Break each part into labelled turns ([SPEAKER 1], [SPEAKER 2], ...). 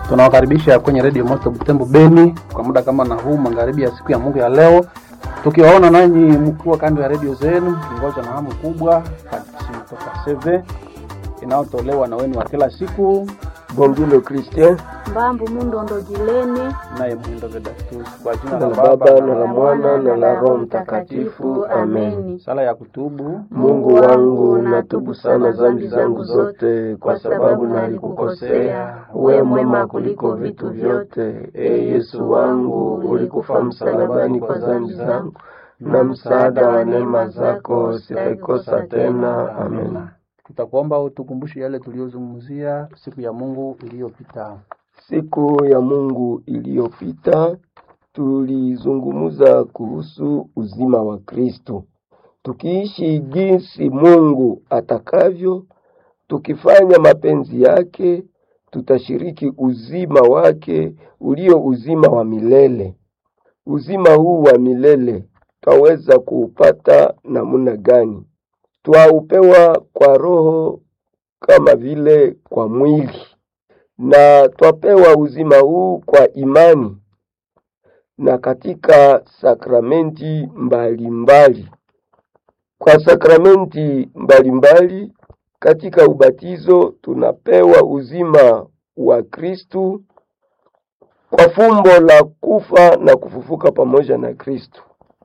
[SPEAKER 1] Tunawakaribisha kwenye redio Moto Butembo Beni kwa muda kama na huu magharibi ya siku ya Mungu ya leo, tukiwaona nanyi mkiwa kando ya redio zenu, kingoja na hamu kubwa hadisi toka CV inayotolewa na wenu wa kila siku,
[SPEAKER 2] Bongilo Christian
[SPEAKER 3] Mbambu Mundondo Jilene
[SPEAKER 1] naye Mwindo Vedatus, kwa jina
[SPEAKER 2] na
[SPEAKER 1] la
[SPEAKER 2] la
[SPEAKER 1] Baba
[SPEAKER 2] Baba
[SPEAKER 1] na
[SPEAKER 2] na
[SPEAKER 1] la
[SPEAKER 2] la
[SPEAKER 1] Mwana
[SPEAKER 2] Mwana na la Roho Mtakatifu, amen.
[SPEAKER 3] Ameni.
[SPEAKER 1] sala ya kutubu.
[SPEAKER 2] Mungu wangu, natubu sana dhambi zangu zote, kwa sababu nalikukosea. We mwema kuliko vitu vyote, e Yesu wangu, ulikufa msalabani kwa dhambi zangu, na msaada wa neema zako sitaikosa tena. Amen.
[SPEAKER 1] Tutakuomba utukumbushe yale tuliyozungumzia siku ya Mungu iliyopita.
[SPEAKER 2] Siku ya Mungu iliyopita tulizungumza kuhusu uzima wa Kristo, tukiishi jinsi Mungu atakavyo, tukifanya mapenzi yake, tutashiriki uzima wake ulio uzima wa milele. Uzima huu wa milele twaweza kuupata namna gani? Twaupewa kwa Roho kama vile kwa mwili na twapewa uzima huu kwa imani na katika sakramenti mbalimbali mbali. Kwa sakramenti mbalimbali mbali, katika ubatizo tunapewa uzima wa Kristu kwa fumbo la kufa na kufufuka pamoja na Kristu,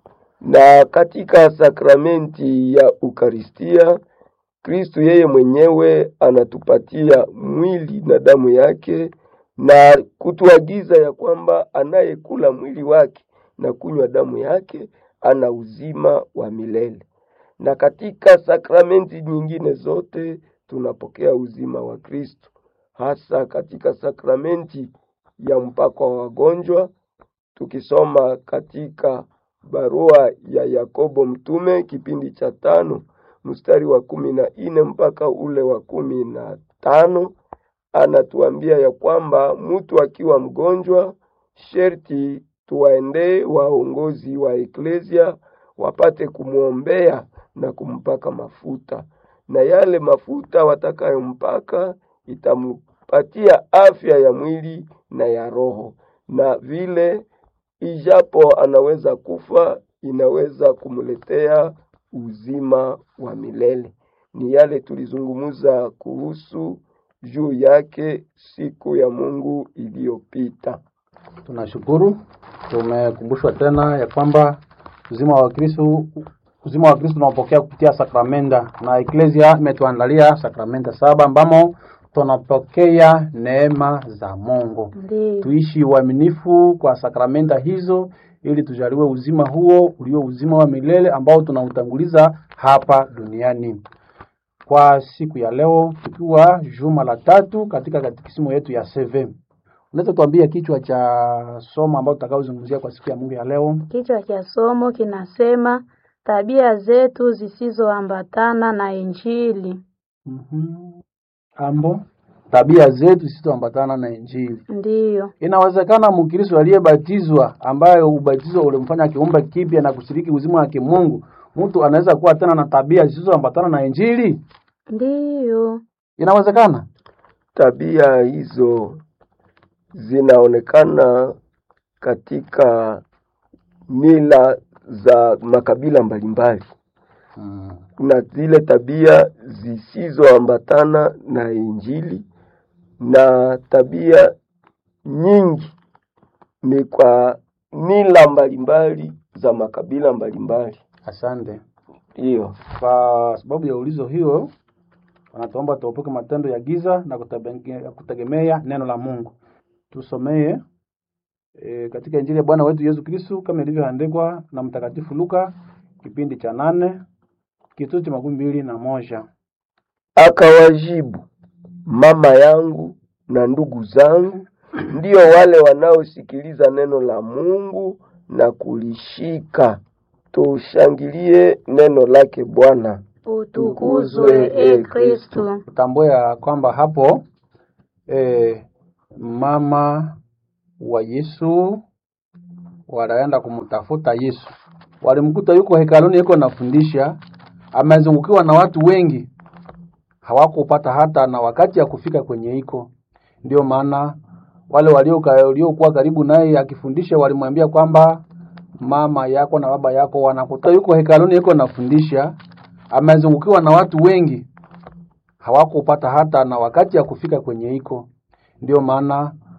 [SPEAKER 2] na katika sakramenti ya Ukaristia Kristu yeye mwenyewe anatupatia mwili na damu yake na kutuagiza ya kwamba anayekula mwili wake na kunywa damu yake ana uzima wa milele. Na katika sakramenti nyingine zote tunapokea uzima wa Kristo, hasa katika sakramenti ya mpako wa wagonjwa, tukisoma katika barua ya Yakobo mtume kipindi cha tano mstari wa kumi na nne mpaka ule wa kumi na tano anatuambia ya kwamba mtu akiwa mgonjwa sherti tuwaendee waongozi wa eklesia wapate kumwombea na kumpaka mafuta, na yale mafuta watakayompaka itampatia afya ya mwili na ya roho, na vile ijapo anaweza kufa inaweza kumletea uzima wa milele. Ni yale tulizungumza kuhusu juu yake siku ya Mungu iliyopita.
[SPEAKER 1] Tunashukuru, tumekumbushwa tena ya kwamba uzima wa Kristo uzima wa Kristo tunaopokea kupitia sakramenta, na eklesia imetuandalia sakramenta saba ambamo tunapokea neema za Mungu.
[SPEAKER 3] Ndiyo.
[SPEAKER 1] Tuishi uaminifu kwa sakramenta hizo ili tujaliwe uzima huo ulio uzima wa milele ambao tunautanguliza hapa duniani. Kwa siku ya leo tukiwa juma la tatu katika katikisimu yetu ya CV. Unaweza tuambia kichwa cha somo ambao tutakaozungumzia kwa siku ya Mungu ya leo?
[SPEAKER 3] Kichwa cha somo kinasema tabia zetu zisizoambatana na Injili.
[SPEAKER 1] Mhm. Ambo tabia zetu zisizoambatana na Injili.
[SPEAKER 3] Ndiyo.
[SPEAKER 1] Inawezekana Mkristo aliyebatizwa ambaye ubatizo ulimfanya kiumbe kipya na kushiriki uzima wa kimungu, mtu anaweza kuwa tena na tabia zisizoambatana na Injili?
[SPEAKER 3] Ndiyo.
[SPEAKER 1] Inawezekana?
[SPEAKER 2] Tabia hizo zinaonekana katika mila za makabila mbalimbali.
[SPEAKER 1] Mm.
[SPEAKER 2] Kuna zile tabia zisizoambatana na Injili na tabia nyingi ni kwa mila mbalimbali za makabila mbalimbali.
[SPEAKER 1] Asante.
[SPEAKER 2] Hiyo
[SPEAKER 1] Kwa sababu ya ulizo hiyo, wanatuomba tuepuke matendo ya giza na kutabenge- kutegemea neno la Mungu. Tusomee e, katika Injili ya Bwana wetu Yesu Kristo kama ilivyoandikwa na Mtakatifu Luka kipindi cha nane kituo cha makumi mbili na moja.
[SPEAKER 2] akawajibu, mama yangu na ndugu zangu ndio wale wanaosikiliza neno la Mungu na kulishika. Tushangilie neno lake Bwana.
[SPEAKER 3] Utukuzwe e Kristu.
[SPEAKER 1] Tambue ya kwamba hapo e, mama wa Yesu wanaenda kumtafuta Yesu, walimkuta yuko hekaluni, yuko nafundisha, amezungukiwa na watu wengi, hawakupata hata na wakati ya kufika kwenye iko. Ndio maana wale walioka- waliokuwa karibu naye akifundisha walimwambia kwamba mama yako na baba yako wanakuta yuko hekaluni yuko nafundisha amezungukiwa na watu wengi hawakupata hata na wakati ya kufika kwenye iko ndio maana